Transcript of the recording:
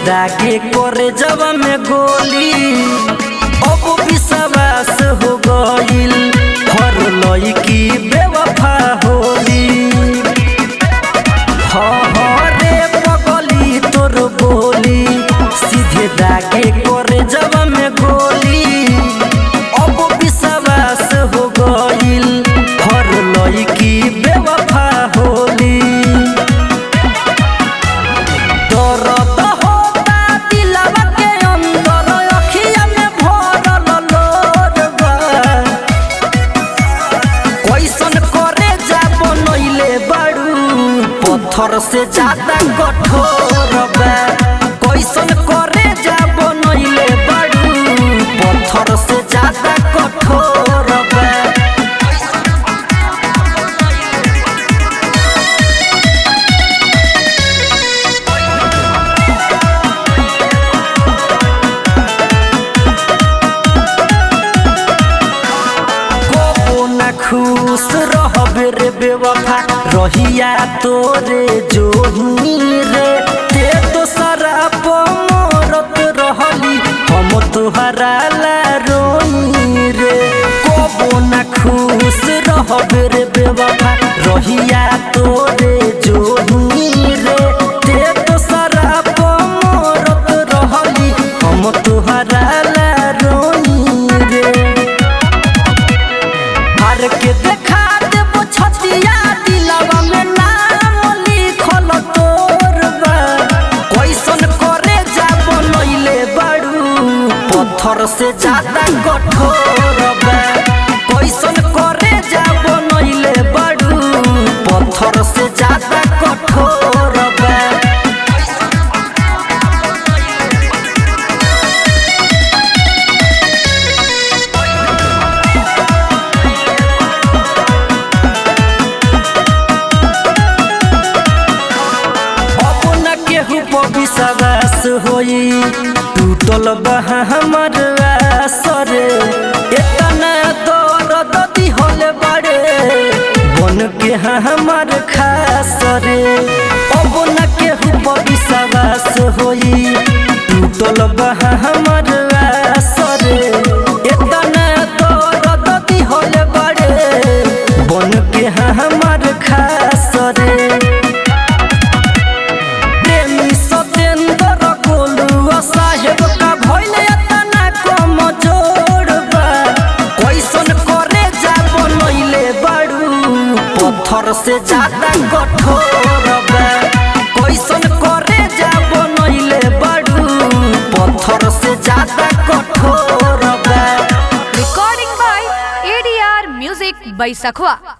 दागे करे जब में गोली अब विश्वास हो गईल हर लड़की बेवफा होली रे पगली तोर बोली सीधे दागे करे जब में गोली अब विश्वास हो गईल हर लड़की बेवफा होली दर्द होता दिलवा के अंदर अखिया में भरल लोर बा कैसन करे जा बनैले बाड़ू पत्थर से ज्यादा कठोर बा कैसन करे जा बनैले बाड़ू पत्थर से ज्यादा कठोर बा को ना खुश रहबे रे बेवफा रहिया तोरे जोही रे ते तो शराब मरत रहली हम तोहरा ला रोई रे को ना खुश रहबे रे बेवफा रहिया तोरे जोही रे ते तो शराब मरत रहली हम तोहरा ला रोई रे हर के देखा देबो छतिया दिलवा में नाम लिखल तोर बा कैसन करे जा बनैले बाड़ू पत्थर से ज्यादा कठोर बा कैसन करे जा बनैले बाड़ू पत्थर से ज्यादा कठोर बा अब न केहू पर विश्वास होई टूटल बह हमर आसरे इतना दर्द दिहल बड़े बन के हाँ हमर खास रे अब न केहू पर विश्वास होई टूटल बह हमर आसरे इतना दर्द दिहल बड़े बन के हाँ हमर खास रे प्रेमी सतेंद्र गोलुआ साहेब का भइल एतना कम जोड़बा कैसन करे जा बनैले बाड़ू पत्थर से ज्यादा कठोर बा कैसन करे जा बनैले बाड़ू पत्थर से ज्यादा कठोर बा Recording by ADR Music by Sakhwa.